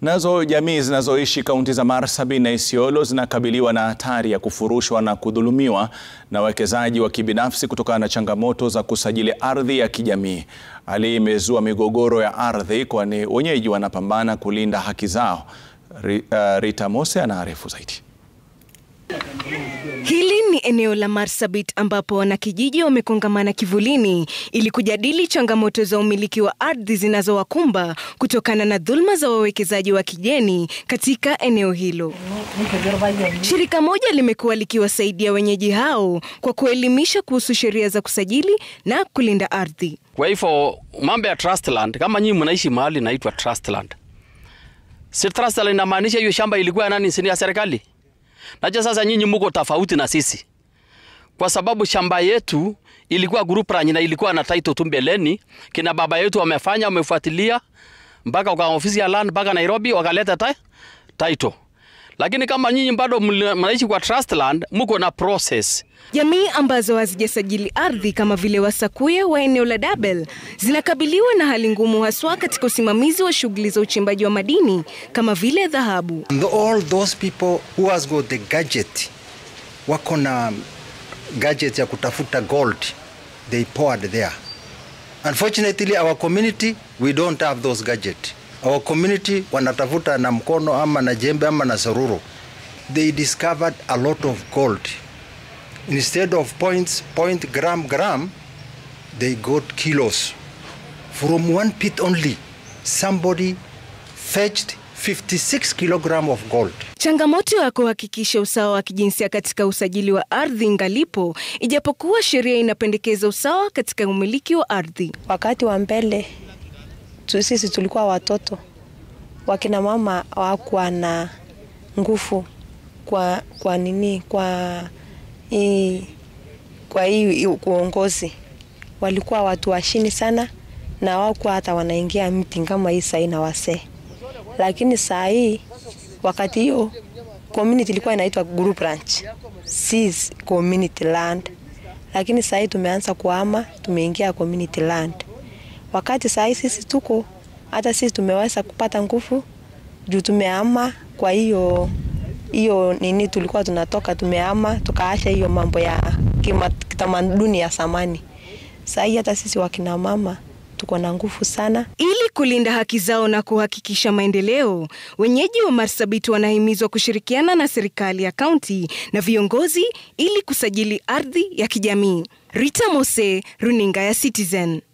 Nazo jamii zinazoishi kaunti za Marsabit na Isiolo zinakabiliwa na hatari ya kufurushwa na kudhulumiwa na wawekezaji wa kibinafsi kutokana na changamoto za kusajili ardhi ya kijamii. Hali hii imezua migogoro ya ardhi kwani wenyeji wanapambana kulinda haki zao. Rita Mose anaarifu zaidi. Hili ni eneo la Marsabit ambapo wanakijiji wamekongamana kivulini ili kujadili changamoto za umiliki wa ardhi zinazowakumba kutokana na dhulma za wawekezaji wa kigeni katika eneo hilo. Shirika moja limekuwa likiwasaidia wenyeji hao kwa kuelimisha kuhusu sheria za kusajili na kulinda ardhi. Kwa hivyo mambo ya trust land, kama nyinyi mnaishi mahali inaitwa trust land, si trust land inamaanisha hiyo shamba ilikuwa nani? Si ya serikali? Naja sasa nyinyi muko tofauti na sisi, kwa sababu shamba yetu ilikuwa group ranch na ilikuwa na title tu mbeleni. Kina baba yetu wamefanya, wamefuatilia mpaka kwa ofisi ya land mpaka Nairobi wakaleta ta title. Lakini kama nyinyi bado mnaishi kwa trust land, muko na process. Jamii ambazo hazijasajili ardhi kama vile Wasakuya wa eneo la Dabel zinakabiliwa na hali ngumu haswa katika usimamizi wa shughuli za uchimbaji wa madini kama vile dhahabu. All those people who has got the gadget wako na gadget ya kutafuta gold they poured there. Unfortunately our community we don't have those gadget. Our community wanatafuta na mkono ama na jembe ama na saruru. They discovered a lot of gold instead of points, point gram gram, they got kilos. From one pit only, somebody fetched 56 kilogram of gold. Changamoto ya kuhakikisha usawa wa kijinsia katika usajili wa ardhi ngalipo, ijapokuwa sheria inapendekeza usawa katika umiliki wa ardhi. Wakati wa mbele sisi tulikuwa watoto, wakina mama hawakuwa na nguvu kwa, kwa nini kwa hii, kwa hii uongozi walikuwa watu washini sana na hawakuwa hata wanaingia meeting kama hii sahii na wasee, lakini saa hii wakati hiyo community ilikuwa inaitwa group ranch, si community land, lakini saa hii tumeanza kuhama, tumeingia community land. Wakati saa hii sisi tuko hata sisi tumeweza kupata nguvu juu tumehama kwa hiyo hiyo nini tulikuwa tunatoka tumeama tukaasha hiyo mambo ya kitamaduni ya zamani. Sasa hii hata sisi wakina mama tuko na nguvu sana. Ili kulinda haki zao na kuhakikisha maendeleo, wenyeji wa Marsabit wanahimizwa kushirikiana na serikali ya kaunti na viongozi ili kusajili ardhi ya kijamii. Rita Mose, runinga ya Citizen.